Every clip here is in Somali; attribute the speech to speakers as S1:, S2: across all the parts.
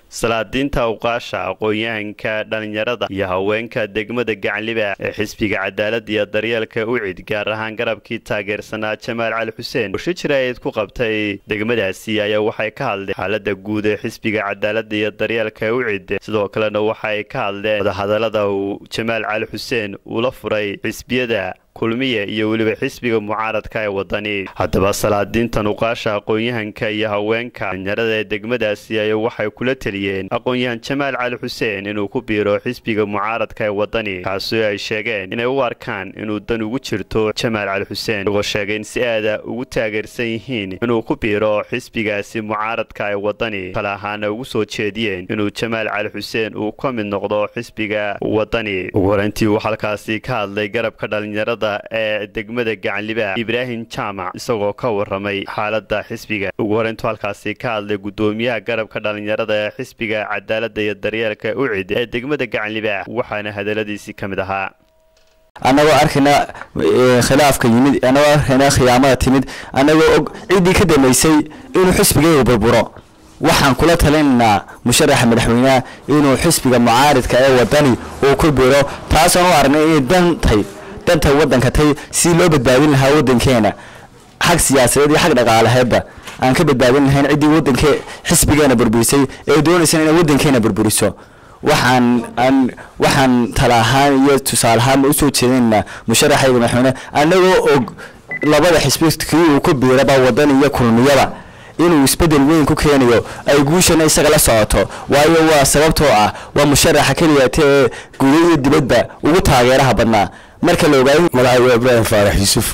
S1: salaadiinta awqaasha aqoon-yahanka dhallinyarada iyo haweenka degmada gacanliba ee xisbiga cadaalada iyo daryeelka ucid gaar ahaan garabkii taageersanaa jamaal cali xuseen oo shijirayd ku qabtay degmadaasi ayaa waxay ka hadleen xaalada guud ee xisbiga cadaalada iyo daryeelka ucid sidoo kalena waxaay ka hadleen wadahadalada uu jamaal cali xuseen uula furay xisbiyada kulmiya iyo weliba xisbiga mucaaradka ee wadani haddaba salaadiintan uqaasha aqoon-yahanka iyo haweenka dhalinyarada ee degmadaasi ayaa waxay kula teliyeen aqoon-yahan jamaal cali xuseen inuu ku biiro xisbiga mucaaradka ee wadani kaasoo ay sheegeen inay u arkaan inuu dan ugu jirto jamaal cali xuseen isagoo sheegay in si aada ugu taageersan yihiin inuu ku biiro xisbigaasi mucaaradka ee wadani kale ahaana ugu soo jeediyeen inuu jamaal cali xuseen uu ka mid noqdo xisbiga wadani ugu horeyntii uu halkaasi ka hadlay garabka dhalinyarada ee degmada gacanliba ibraahim jaamac isagoo ka waramay xaalada xisbiga ugu horeyntu halkaasi ka hadlay gudoomiyaha garabka dhalinyarada ee xisbiga cadaalada iyo daryeelka ucid ee degmada gacanliba waxaana hadaladiisii ka mid ahaa
S2: annagoo arkayna khilaafka yimid annagoo arkayna khiyaamada timid annagoo og ciddii ka dambaysay inuu xisbigayga burburo waxaan kula talinaynaa musharaxa madaxweyneha inuu xisbiga mucaaridka ee wadani uu ku biro taasaan u aragnay inay dantay danta waddanka tay si loo badbaadin lahaa waddankeena xag siyaasadeed iyo xag dhaqaalaheedba aan ka badbaadin lahayn ciddii waddanke xisbigeena burburisay ee doonaysana inay waddankeena burburiso waxaan aan waxaan tala ahaan iyo tusaale ahaanba usoo jeedinaynaa musharaxayga madaxweyne annagoo og labada xisbi kii uu ku biiraba waddan iyo kulmiyaba inuu isbedel weyn ku keenayo ay guushana isaga la socoto waayo waa sababtoo ah waa musharaxa keliyata ee guda iyo dibadba ugu taageeraha badnaa marka la ogaayo
S3: magacayga ibraahim faarax yuusuf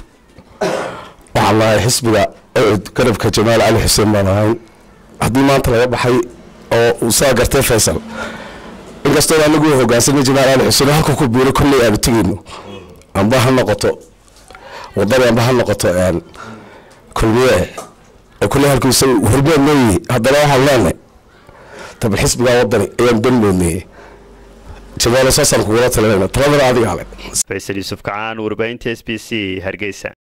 S3: waxaan lahay xisbiga ucud garabka jamaal cali xuseen baan ahayn haddii maanta laga baxay oo uu saa gartay faysal inkastoo anagu hogaansanay jamaal cali xuseen halka ku biiro kolley aanu tegeyno amba ha noqoto wadani amba ha noqoto kulmiye oo kolley halku isaga hormood nooyihi haddana waxaan leenahay tabal xisbigaa wadani ayaan dan moodnayey jamaal saasaan kugula talinayna taladana adiga ale
S1: faysal yuusuf kacaan warbaahinta s b c hargeysa